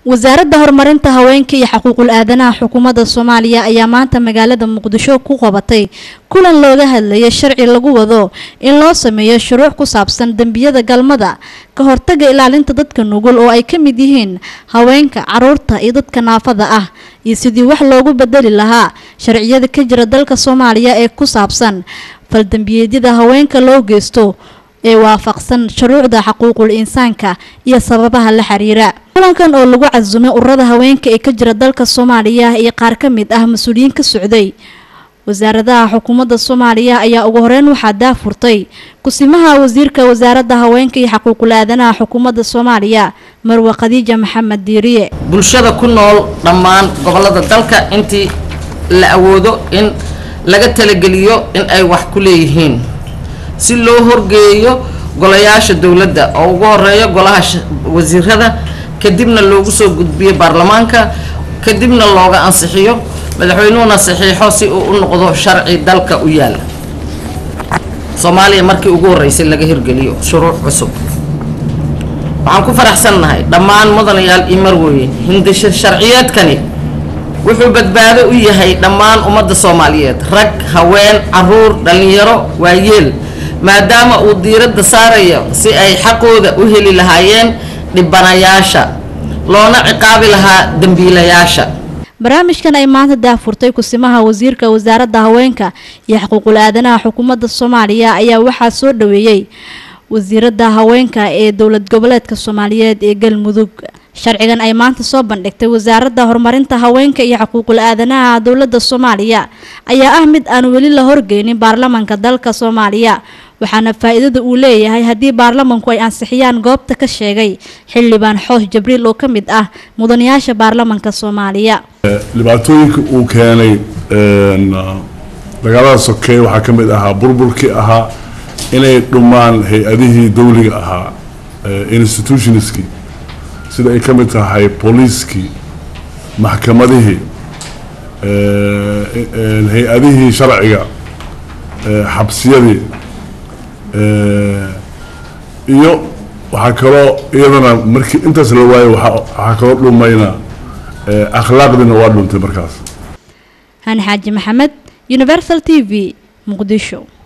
wasaaradda horumarinta haweenka iyo xuquuqul aadanaha xukuumadda soomaaliya ayaa maanta magaalada muqdisho ku qabatay kulan looga hadlayay sharci lagu wado in loo sameeyo shuruuc ku saabsan dembiyada galmada ka hortaga ilaalinta dadka nugul oo ay ka mid yihiin haweenka caruurta iyo dadka naafada ah iyo sidii wax loogu bedeli lahaa sharciyada ka jira dalka soomaaliya ee ku saabsan faldembiyeedyada haweenka loo geysto ee waafaqsan shuruucda xuquuqul insaanka iyo sababaha la xiriira kulankan oo lagu casumay ururada haweenka ee ka jira dalka soomaaliya iyo qaar ka mid ah mas-uuliyiin ka socday wasaaradaha xukuumadda soomaaliya ayaa ugu horeyn waxaa daafurtay kusimaha wasiirka wasaaradda haweenka iyo xuquuqul aadanaha xukuumadda soomaaliya marwe khadiija maxamed diiriye bulshada ku nool dhammaan gobolada dalka intii la awoodo in laga talageliyo in ay wax ku leeyihiin si loo horgeeyo golayaasha dowladda oo ugu horeeya golaha wasiirada kadibna loogu soo gudbiyo baarlamaanka kadibna looga ansixiyo madaxweynuhuna saxiixo si uu u noqdo sharci dalka u yaala soomaaliya markii ugu horeysay laga hirgeliyo shuruuc cusub waxaan ku faraxsannahay dhammaan mudanayaal iyo marweye hindisha sharciyeedkani wuxuu badbaado u yahay dhammaan ummadda soomaaliyeed rag haween caruur dhallinyaro waayeel maadaama uu diiradda saarayo si ay xaqooda u heli lahaayeen dhibanayaasha loona ciqaabi lahaa dembiilayaasha barnaamijkan ay maanta daafurtay kusimaha wasiirka wasaaradda haweenka iyo xuquuqul aadanaha xukuumadda soomaaliya ayaa waxaa soo dhaweeyey wasiiradda haweenka ee dowlad goboleedka soomaaliyeed ee galmudug sharcigan ay maanta soo bandhigtay wasaaradda horumarinta haweenka iyo xuquuqul aadanaha dowladda soomaaliya ayaa ah mid aan weli la horgeynin baarlamanka dalka soomaaliya waxaana faa-iidada uu leeyahay haddii baarlamanku ay ansixiyaan goobta ka sheegay xildhibaan xoosh jabriil oo ka mid ah mudanayaasha baarlamanka soomaaliya dhibaatooyinka uu keenay dagaalada sokeeye waxaa ka mid ahaa burburkii ahaa inay dhumaan hay-adihii dawliga ahaa institutionskii sida ay ka mid tahay booliiskii maxkamadihii hay-adihii sharciga xabsiyadii iyo waxaa kaloo iyadana markii intaas la waayo waxaa kaloo dhumayna akhlaaqdiina waa dhuntay markaas hani xaaji maxamed universal t v muqdisho